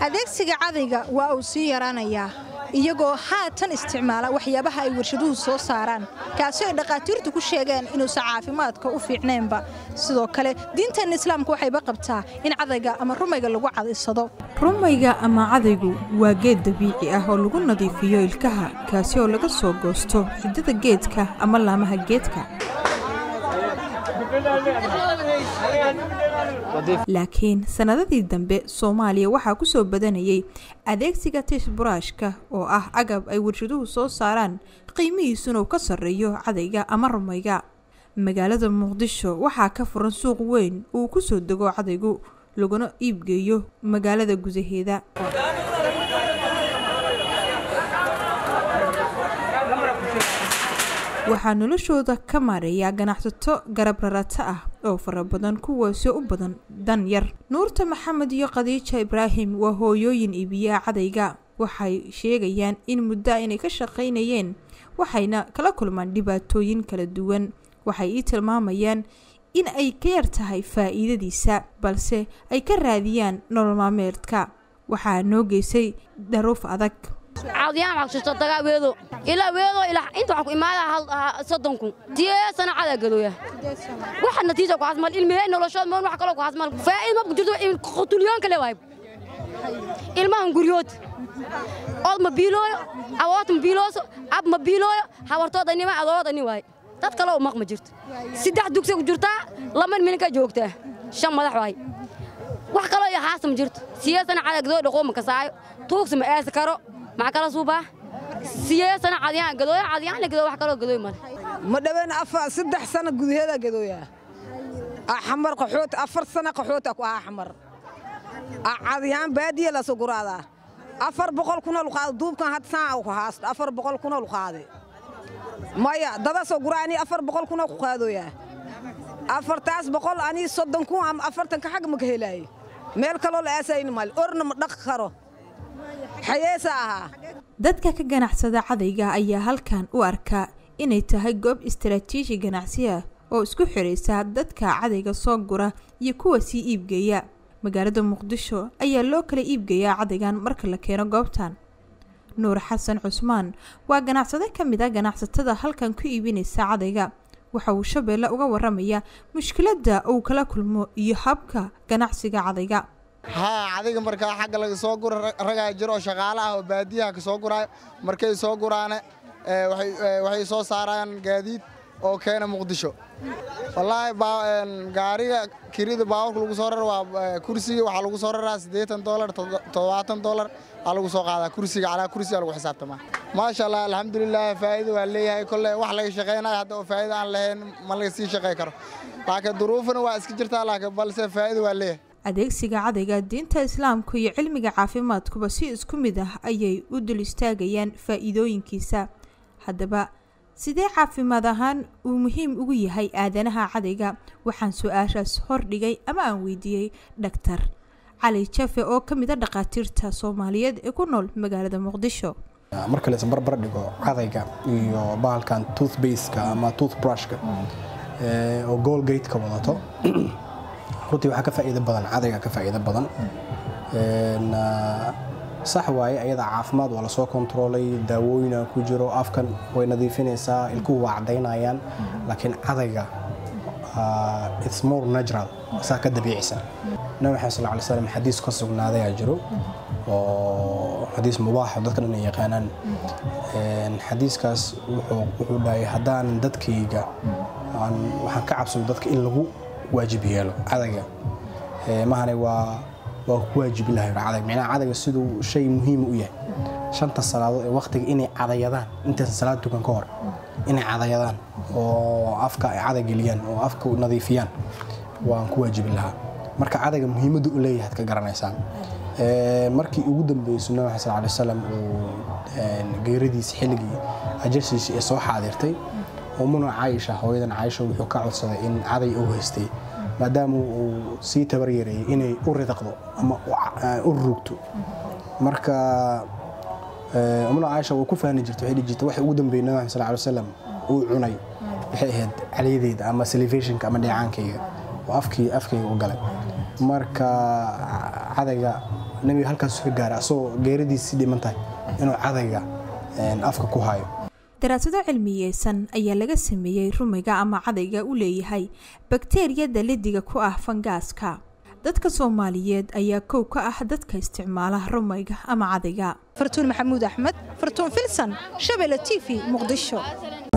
adeegsiga cadayga waa uu sii yaraanayaa iyagoo haatan isticmaala waxyaabaha ay warshaduhu soo saaraan kaasi ay dhakhaatiirtu ku sheegeen inuusan caafimaadka u fiicnaynba sidoo kale diinteenna islaamka waxayba qabtaa in cadayga ama rumayga lagu cadaysado rumayga ama cadaygu waa geed dabiici ah oo lagu nadiifiyo ilkaha kaasi oo laga soo goosto xiddada geedka ama laamaha geedka laakiin sannadadii dambe soomaaliya waxaa ku soo badanayay adeegsiga tiishburaashka oo ah agab ay warshaduhu soo saaraan qiimihiisuna uu ka sarreeyo cadayga ama rumayga magaalada muqdisho waxaa ka furan suuq weyn uu ku soo dego cadaygu laguna iibgeeyo magaalada gudaheeda waxaa noloshooda ka maareeyaa ganacsato garab rarata ah oo fara badan kuwaasi u badan dan yar nuurta maxamed iyo khadiija ibraahim waa hooyooyin iibiyaa cadayga waxay sheegayaan in muddo inay ka shaqaynayeen waxayna kala kulmaan dhibaatooyin kala duwan waxay ii tilmaamayaan in ay ka yar tahay faa'iidadiisa balse ay ka raadiyaan nolol maalmeedka waxaa noo geysay daruuf adag caadiyaan waxaa kushirta dagaa weedo ilaa weedo ilaa inta waxaa ku imaadaa hal soddon kun tiyee sana cadaa gadooya waxa natiija ku hasmal ilmihee noloshood moon wax kaloo ku hasmal faa'iid ma ku jirto qutulyoonka le waay ilmahan guryood ood ma biilooyo awood ma biilooso ab ma biilooyo habartooda nima adooda ni waay dad kaloo maq ma jirto saddex dugsi ku jirtaa lama mininka joogtaa shan madax waay wax kaloo iyo haasta ma jirto siyee sana cadaa gadooya dhaqoo ma kasaayo tuugsi ma eesi karo maxaa kala suubaa siyeesana cadiyaan gadooya cadiyaan gadooya wax kaloo gadooy male ma dhaween afar saddex sano gudaheeda gadooya xamar qaxooti afar sano qaxoota ku ahaa xamar cadiyaan baadiya la soo guraadaa afar boqol kuna luqaada duubkan had saan ku haasto afar boqol kuna luqaade maya dada soo guraani afar boqol kuna ku qaadooyaa afartaas boqol anii soddon kun ama afartanka xag ma ka helaaye meel kaloo la aasayni male orna ma dhaqi karo dadka ka ganacsada cadayga ayaa halkan u arkaa inay tahay goob istaraatiiji ganacsi ah oo isku xiraysa dadka cadayga soo gura iyo kuwa sii iibgeeya magaalada muqdisho ayaa loo kala iibgeeyaa cadaygan marka la keeno goobtan nuur xasan cusmaan waa ganacsade ka mid a ganacsatada halkan ku iibinaysa cadayga waxa uu shabeelle uga waramayaa mushkiladda uu kala kulmo iyo habka ganacsiga cadayga haa cadiga markaa xagga laga soo gura ragaa jiro oo shaqaale ah oo baadiyaha ka soo guraayo markay soo guraane waxay soo saaraan gaadiid oo keena muqdisho wallaahi gaariga kirida baabuurka lagu soo rara waa kursiga waxaa lagu soo raraa siddeetan doolar toddobaatan doolar aa lagu soo qaadaa kursiga calaa kursiga lagu xisaabtamaa maasha allah alxamdulilah faa'iida waa leeyahay kolle wax laga shaqaynayo hadda oo faa'iida aan lahayn ma laga sii shaqay karo laakiin duruufana waa iska jirtaa laakiin balse faa'iida waa leeyahay adeegsiga cadayga diinta islaamku iyo cilmiga caafimaadkuba si isku mid ah ayay u dul istaagayaan faa'iidooyinkiisa haddaba sidee caafimaad ahaan uu muhiim ugu yahay aadanaha cadayga waxaan su-aashaas hordhigay ama aan weydiiyey dhaktar cali jafe oo ka mid a dhakhaatiirta soomaaliyeed ee ku nool magaalada muqdisho marka la isbarbar dhigo cadayga iyo bahalkan toothbaska ama toothbrushka oo goolgateka wadato runtii waxaa ka faa'iido badan cadayga ka faa'iido badan sax waaye ayada caafimaad waa lasoo kontroolay daawooyina ku jiro afkan way nadiifinaysaa ilkuhu waa cadaynayaan laakiin cadayga its more natural saa ka dabiicisa nabi maxamed sal alay slam xadiis ka sugnaaday aa jiro oo xadiis mubaaxa dadka dhan ay yaqaanaan xadiiskaas wuxuu dhahay haddaan dadkayga waxaan ka cabsado dadka in lagu waajib yeelo cadayga mahane waa waa ku waajib lahay cadag micnaha cadayga siduu shay muhiim u yahay shanta salaadood ee waqtiga inay cadayadaan intaysan salaad tukan ka hor inay cadayadaan oo afka ay caday geliyaan oo afka nadiifiyaan waan ku waajibi lahaa marka cadayga muhiimadda u leeyahay ad ka garanaysaan markii ugu dambeysay nabi sal alay wasalam uu geeradiisa xilligii ajashiisa ee soo xaadirtay umuna caayisha hooyadan caayisha wuxuu ka codsaday in caday u haystay maadaama uu sii tabar yareeyey inay u ridaqdo ama u rugto marka umuna caayisha wuu ku fahni jirtay waxay dhihi jirtay waxa ugu dambeeyey nabi sal alay wasalam uu cunay waxay ahayd calyadeeda ama salivationka ama dheecaankayga oo afkii afkayga u galay marka cadayga nebiga halkaas ka gaaray asagoo geeridiisii dhiman tahay inuu cadayga afka ku hayo daraasado cilmiyeysan ayaa laga sameeyey rumiga ama cadayga u leeyahay bakteeriyada lidiga ku ah fangaaska dadka soomaaliyeed ayaa kow ka ah dadka isticmaala rumayga ama cadayga fartuun maxamuud axmed fartuun filsan shabelle t v muqdisho